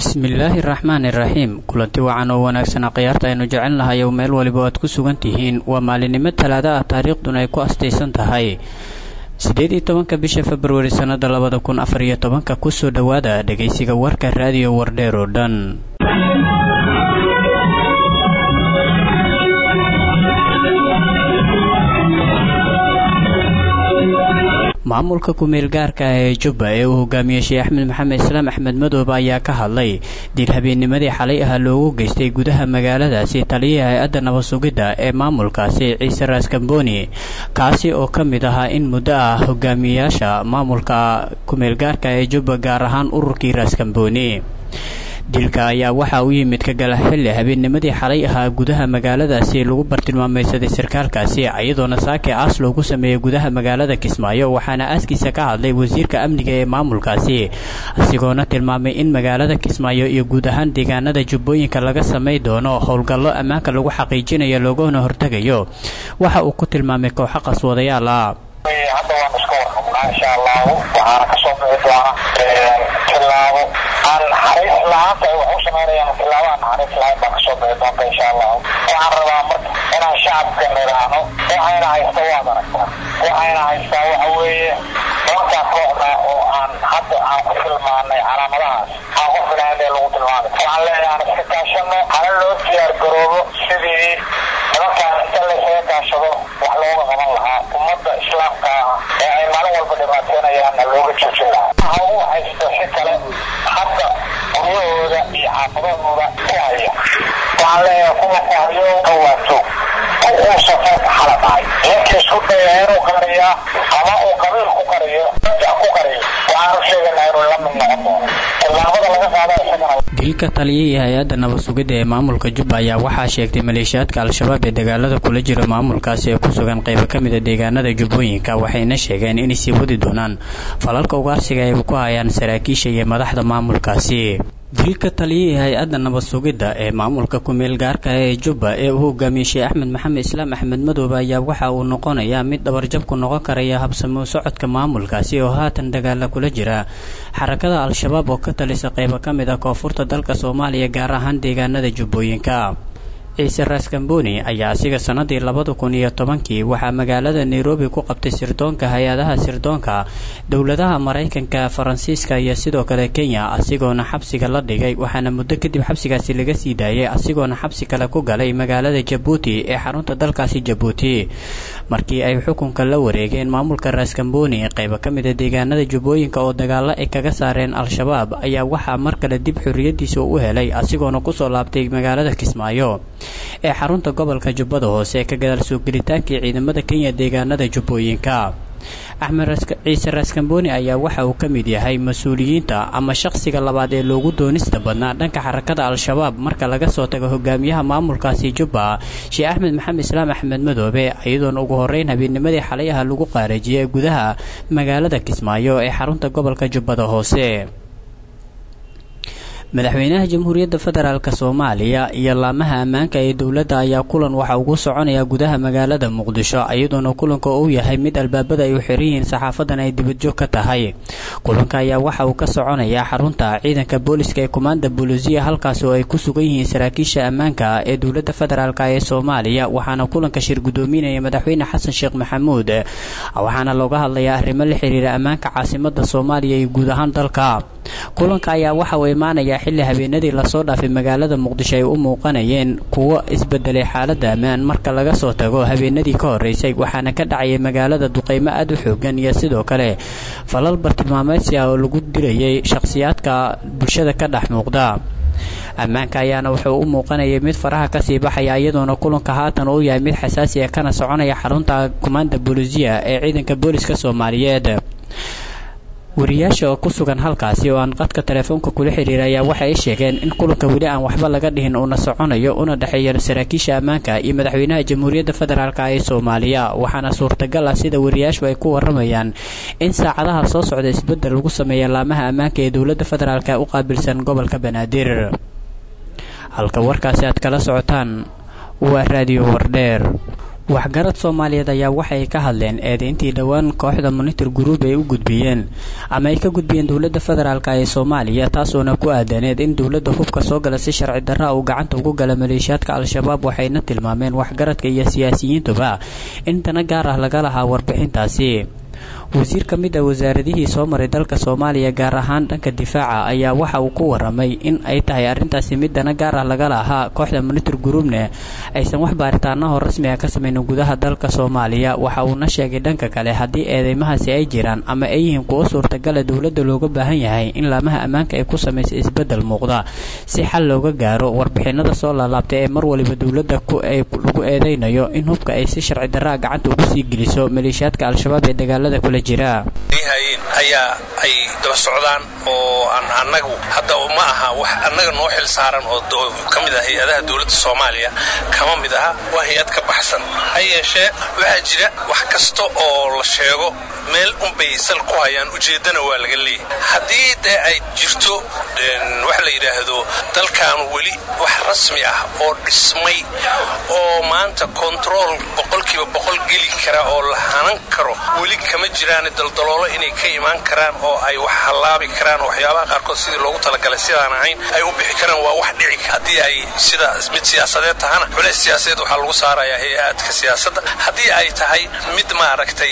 bismillaahi raxmaan iraxiim kulanti wacan oo wanaagsan khiyaarta aynu jecel nahay ow meel waliba aad ku sugan tihiin waa maalinimo talaada ah taariikhduna ay ku astaysan tahay siddeed iyo tobanka bisha februari sannada labada kun afar iyo tobanka kusoo dhowaada dhegaysiga warka raadiyo wardheer oo dhan maamulka ku-meel gaarka ah ee jubba ee uu hogaamiyey sheekh axmed maxamed islaam axmed madoobe ayaa ka hadlay dil habeennimadii xalay ah loogu geystay gudaha magaaladaasi taliyaha hay-adda nabad sugidda ee maamulkaasi ciise raaskamboni kaasi oo ka mid ahaa in muddo ah hogaamiyayaasha maamulka ku-meel gaarka ee jubba gaar ahaan ururkii raaskamboni dilka ayaa waxaa u yimid ka gala xilli habeennimadii xalay ahaa gudaha magaaladaasi lagu bartilmaamaysaday sarkaalkaasi iyadoona saake aas loogu sameeyey gudaha magaalada kismaayo waxaana aaskiisa ka hadlay wasiirka amniga ee maamulkaasi asigoona tilmaamay in magaalada kismaayo iyo guud ahaan deegaanada jubbooyinka laga samay doono howlgallo ammaanka lagu xaqiijinayo loogana hortegayo waxa uu ku tilmaamay kooxo qaswadayaal ah hadda waan iska warqabnaa insha allahu waxaana kasoo bixi doona tilaabo aan naxariis la-aanta ay wax u samaynayaan tilaabo aan naxariis la-aan baa kasoo bixi doonta insha allahu waxaan rabaa marka inaan shacabka nidhaahno waxayna haysta waad aragtaa waxayna haystaa waxa weeye doontaa kooxda oo aan hadda aan ku tilmaanay calaamadahaas aan ku filahayn ee lagu tilmaamay waxaan leeyahay aan iska kaashano hana loo diyaar garoobo sidii nimankaan inta laysaga kaashado wax looga qaban lahaa ummadda islaamka ah ee ay maalin walba dhibaateynayaanna looga joojin lahaa ha u haysto si kale hadda guryahooda iyo xaafadahooda ku haya waxaan leeyahay kuwa ku hayo kawaato uu safarka xala dhacay ninkii isku daya inuu qariyaa ama uu qabiil ku qariyo dajac ku qariyo waxaanu sheegaynaa inuu la mid noqon doono tillaabada laga qaada isagana dilka taliyihii hay-adda nabad sugidda ee maamulka jubba ayaa waxaa sheegtay maleeshiyaadka al-shabaab ee dagaalada kula jira maamulkaasi ee ku sugan qaybo ka mid a deegaanada jubbooyinka waxayna sheegeen inay sii wadi doonaan falalka ugaarsiga ay ku hayaan saraakiisha iyo madaxda maamulkaasi dilka taliyihii hay-adda nabad sugidda ee maamulka ku-meel gaarka ee jubba ee uu hogaamiyey sheekh axmed maxamed islaam axmed madoobe ayaa waxa uu noqonayaa mid dhabarjab ku noqon karaya habsamo socodka maamulkaasi oo haatan dagaala kula jira xarakada al-shabaab oo ka talisa qaybo ka mid ah koonfurta dalka soomaaliya gaar ahaan deegaanada jubbooyinka ciise raaskamboni ayaa asiga sannadii labada kun iyo tobankii waxaa magaalada nairobi ku qabtay sirdoonka hay-adaha sirdoonka dowladaha maraykanka faransiiska iyo sidoo kale kenya asigoona xabsiga la dhigay waxaana muddo kadib xabsigaasi laga sii daayay asigoona xabsi kale ku galay magaalada jabuuti ee xarunta dalkaasi jabuuti markii ay xukunka la wareegeen maamulka raaskamboni qaybo ka mid a deegaanada jubbooyinka oo dagaalo ay kaga saareen al-shabaab ayaa waxaa mar kale dib xorriyadiisa u helay asigoona kusoo laabtay magaalada kismaayo ee xarunta gobolka jubbada hoose ee ka gadaal soo gelitaankii ciidamada kenya deegaanada jubbooyinka axmed ciise raaskamboni ayaa waxa uu ka mid yahay mas-uuliyiinta ama shaqsiga labaad ee loogu doonista badnaa dhanka xarakada al-shabaab marka laga soo tago hogaamiyaha maamulkaasi jubba sheekh axmed maxamed islaam axmed madoobe iyadoona ugu horeyn habeennimadii xalayaha lagu qaarajiyay gudaha magaalada kismaayo ee xarunta gobolka jubbada hoose madaxweynaha jamhuuriyadda federaalk soomaaliya iyo laamaha ammaanka ee dowladda ayaa kulan waxa ugu soconaya gudaha magaalada muqdisho iyadoona kulanka uu yahay mid albaabada ay u xiran yihiin saxaafadan ay dibadjoog ka tahay kulanka ayaa waxa uu ka soconayaa xarunta ciidanka booliska ee kumaanda bolusiya halkaas oo ay ku sugan yihiin saraakiisha ammaanka ee dowladda federaalk ee soomaaliya waxaana kulanka shir gudoominaya madaxweyne xasan sheekh maxamuud waxaana looga hadlayaa arrimo la xiriira ammaanka caasimada soomaaliya iyo guud ahaan dalka kulanka ayaa waxa uu imaanayaa xilli habeenadii lasoo dhaafay magaalada muqdisho ay u muuqanayeen kuwo isbedelay xaalada ammaan marka laga soo tago habeenadii ka horeysay waxaana ka dhacayay magaalada duqeymo aada u xoogan iyo sidoo kale falal bartilmaameedsi ah oo lagu dilayay shakhsiyaadka bulshada ka dhex muuqda ammaanka ayaana wuxuu u muuqanayay mid faraha kasii baxaya iyadoona kulanka haatan uu yahay mid xasaasi ah kana soconaya xarunta kumaanda boolisiya ee ciidanka booliska soomaaliyeed wariyaasha oo ku sugan halkaasi oo aan qadka telefoonka kula xiriira ayaa waxa ay sheegeen in kulanka weli aan waxba laga dhihin uuna soconayo una dhexeeya saraakiisha ammaanka iyo madaxweynaha jamhuuriyadda federaalk ee soomaaliya waxaana suurtagal ah sida wariyaashu ay ku waramayaan in saacadaha soo socda isbedel lagu sameeya laamaha ammaanka ee dowladda federaalk u qaabilsan gobolka banaadir halka warkaasi aad kala socotaan waa raadiyo wardheer waxgarad soomaaliyeed ayaa waxay ka hadleen eedeyntii dhowaan kooxda monitor group ay u gudbiyeen ama ay ka gudbiyeen dowladda federaalk ee soomaaliya taasoona ku aadaneed in dowladda hubka soo gala si sharci darra uu gacanta ugu gala maleeshiyaadka al-shabaab waxayna tilmaameen waxgaradka iyo siyaasiyiintuba in dana gaar ah laga lahaa warbixintaasi wasiir ka mid ah wasaaradihii soo maray dalka soomaaliya gaar ahaan dhanka difaaca ayaa waxa uu ku waramay in ay tahay arrintaasi mid dana gaar ah laga lahaa kooxda monitor groupne aysan wax baaritaanaho rasmi ah ka samaynin gudaha dalka soomaaliya waxa uuna sheegay dhanka kale haddii eedeymahaasi ay jiraan ama ay yihiin kuwo suurtagala dowladda looga baahan yahay in laamaha ammaanka ay ku samaysa isbeddel muuqda si xal looga gaaro warbixinada soo laalaabtay ee mar waliba dowladda lagu eedeynayo in hubka ay si sharci darraa gacanta ugu sii geliso maleeshiyaadka al-shabaab ee dagaalada kula hayn ayaa ay daba socdaan oo aan annagu hadda ma aha wax annaga noo xil saaran oo ka mid ah hay-adaha dowladda soomaaliya kama mid aha waa hay-ad ka baxsan ha yeeshee waxaa jira wax kasta oo la sheego meel unbay sal ku hayaan ujeeddana waa laga leeyahy haddii dee ay jirto wax la yidhaahdo dalkan weli wax rasmi ah oo dhismay oo maanta kontarool boqolkiiba boqol geli kara oo la hanan karo weli kama jiraan daldaloolo inay ka imaan karaan oo ay wax hallaabi karaan oo waxyaabaha qaarkood sidii loogu talagalay sidaan ahayn ay u bixi karaan waa wax dhici haddii ay sida mid siyaasadeed tahana culays siyaasadeed waxaa lagu saarayaa hay-aadka siyaasadda haddii ay tahay mid maaragtay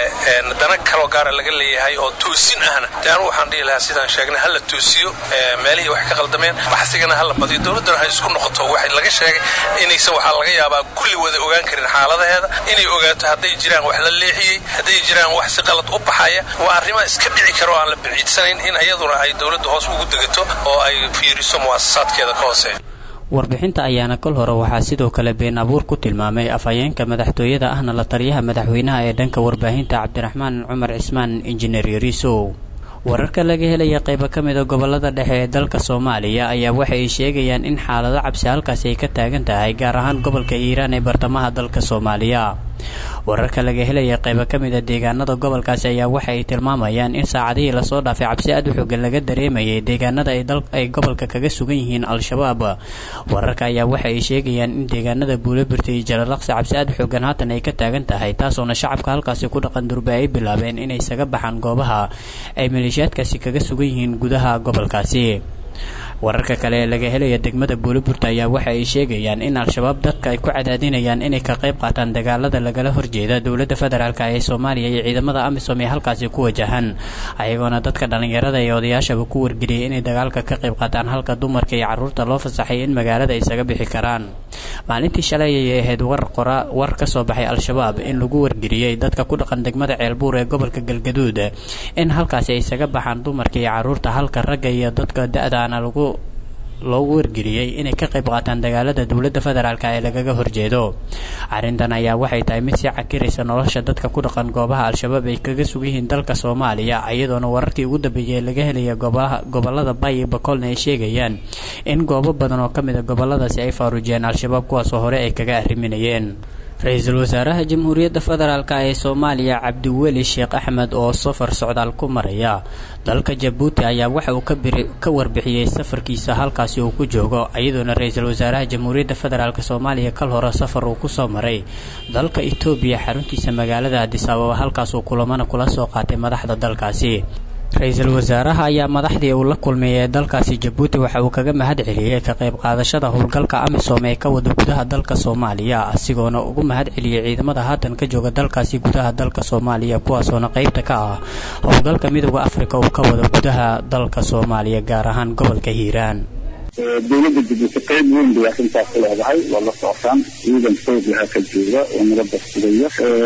dana kaloo gaara laga leeyahay oo toosin ahna de anu waxaan dhihi lahaa sidaan sheegnay hala toosiyo meelihii wax ka qaldameen baxsigana hala badiyo dowladdana ha isku noqoto waxa laga sheegay inaysan waxaa laga yaabaa kulli wada ogaan karin xaaladaheeda inay ogaato hadday jiraan wax la leexiyey hadday jiraan wax si qalad u baxaya waa arrimaa iska dhici kara oo aan la biciidsanayn in iyaduna ay dowladda hoos ugu degato oo ay fiiriso mu'asasaadkeeda ka hooseeya warbixinta ayaana kol hore waxaa sidoo kale been abuur ku tilmaamay afhayeenka madaxtooyada ahna la taliyaha madaxweynaha ee dhanka warbaahinta cabdiraxmaan cumar cismaan injineer yariisow wararka laga helaya qaybo ka mida gobolada dhexe ee dalka soomaaliya ayaa waxa ay sheegayaan in xaalado cabsi halkaasi ay ka taagan tahay gaar ahaan gobolka iiraan ee bartamaha dalka soomaaliya wararka laga helaya qaybo ka mida deegaanada gobolkaasi ayaa waxa ay tilmaamayaan in saacadihii lasoo dhaafay cabsi aad u xoogan laga dareemayay deegaanada ay gobolka kaga sugan yihiin al-shabaab wararka ayaa waxa ay sheegayaan in deegaanada buulabirta iyo jalalaqsi cabsi aad u xoogan haatan ay ka taagan tahay taasoona shacabka halkaasi ku dhaqan durbe ay bilaabeen inay isaga baxaan goobaha ay maleeshiyaadkaasi kaga sugan yihiin gudaha gobolkaasi wararka kale ee laga helaya degmada buuliburta ayaa waxa ay sheegayaan in al-shabaab dadka ay ku cadaadinayaan inay ka qayb qaataan dagaalada lagala horjeeda dowladda federaalk ee soomaaliya iyo ciidamada amisom ee halkaasi ku wajahan ayagoona dadka dhallinyarada iyo odayaashaba ku wargeliyay inay dagaalka ka qayb qaataan halka dumarka iyo carruurta loo fasaxay in magaalada isaga bixi karaan maalintii shalay ayay ahayd war qora war ka soo baxay al-shabaab in lagu wargeliyey dadka ku dhaqan degmada ceelbuur ee gobolka galgaduud in halkaasi ay isaga baxaan dumarka iyo carruurta halka ragga iyo dadka da-daana lagu loogu wargeliyey inay ka qayb qaataan dagaalada dowladda federaalk ee lagaga horjeedo arrintan ayaa waxay tahay mid sii cakiraysa nolosha dadka ku dhaqan goobaha al-shabaab ay kaga sug yihiin dalka soomaaliya iyadoona wararkii ugu dambeeyey laga helaya gobolada bay iyo bakolna ay sheegayaan in goobo badan oo ka mid a goboladaasi ay faaruujiyeen al-shabaab kuwaasoo hore ay kaga arriminayeen ra-iisul wasaaraha jamhuuriyadda federaalk ee soomaaliya cabdiweli sheekh axmed oo safar socdaal ku maraya dalka jabuuti ayaa waxa uu ka warbixiyey safarkiisa halkaasi uu ku joogo iyadoona ra-iisul wasaaraha jamhuuriyadda federaalk soomaaliya kal hore safar uu kusoo maray dalka etoobiya xaruntiisa magaalada adis ababa halkaasuu kulamana kula soo qaatay madaxda dalkaasi ra-iisul wasaaraha ayaa madaxdii uu la kulmay ee dalkaasi jabuuti waxa uu kaga mahad celiyey ka qayb qaadashada howlgalka amisom ee ka wada gudaha dalka soomaaliya asigoona ugu mahad celiyey ciidamada haatan ka jooga dalkaasi gudaha dalka soomaaliya kuwaasoona qaybta ka ah howlgalka midooda afrika uu ka wada gudaha dalka soomaaliya gaar ahaan gobolka hiiraan dowladda jabuuti qayb weyn bay arrintaas ku leedahay waa la socotaan ciidan xoog laha ka jooga oo nabadda sugaya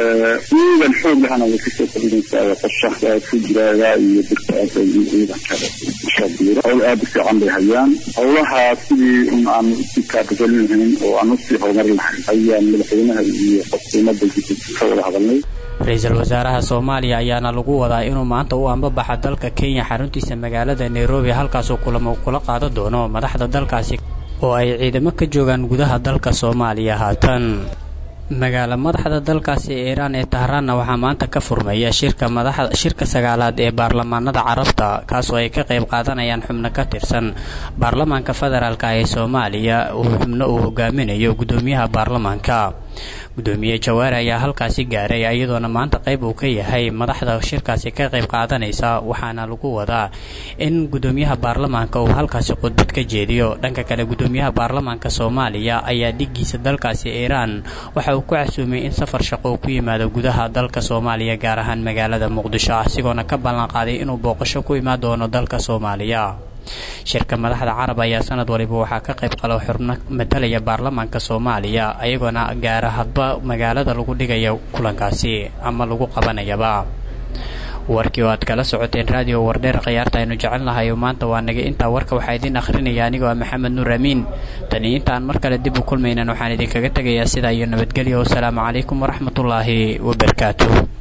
ciidan xoog lahana way kasoo kordhinaysaa qorshaha ku jiraaga iyo dirkaada iyo ciidankada shabiiro howl aada u fiican bay hayaan howlaha sidii un aan usii kaabagelin lahayn oo aan usii horumarin lahayn ayaan madaxweynaha iyo xukuumadda jabuuti ka wada hadalnay ra-iisul wasaaraha soomaaliya ayaana lagu wadaa inuu maanta u ambabaxa dalka kenya xaruntiisa magaalada nairobi halkaasuu kulamo kula qaadan doono madaxda dalkaasi oo ay ciidamo ka joogaan gudaha dalka soomaaliya haatan magaala madaxda dalkaasi iiraan ee tahraanna waxaa maanta ka furmaya shirka madaxda shirka sagaalaad ee baarlamaanada carabta kaasoo ay ka qayb qaadanayaan xubno ka tirsan baarlamaanka federaalk ee soomaaliya uu xubno uu hogaaminayo gudoomiyaha baarlamaanka gudoomiye jawaari ayaa halkaasi gaaray iyadoona maanta qayb uu ka yahay madaxda shirkaasi ka qayb qaadanaysa waxaana lagu wadaa in gudoomiyaha baarlamaanka uu halkaasi khudbad ka jeediyo dhanka kale gudoomiyaha baarlamaanka soomaaliya ayaa dhigiisa dalkaasi iiraan waxa uu ku casuumay in safar shaqo uu ku yimaado gudaha dalka soomaaliya gaar ahaan magaalada muqdisho asigoona ka ballanqaaday inuu booqasho ku imaan doono dalka soomaaliya shirka madaxda carab ayaa sanad waliba waxaa ka qayb qalo xubno matalaya baarlamaanka soomaaliya ayagoona gaara hadba magaalada lagu dhigaya kulankaasi ama lagu qabanayaba warkii oo aad kala socoteen raadiyo wardheer khiyaarta aynu jecel nahayo maanta waa naga intaa warka waxaa idiin akhrinaya anigoo ah maxamed nuur amiin tani intaan mar kale dib u kulmaynan waxaan idinkaga tegayaa sidaa iyo nabadgelyo wasalaamu calaykum waraxmatullaahi wabarakaatuh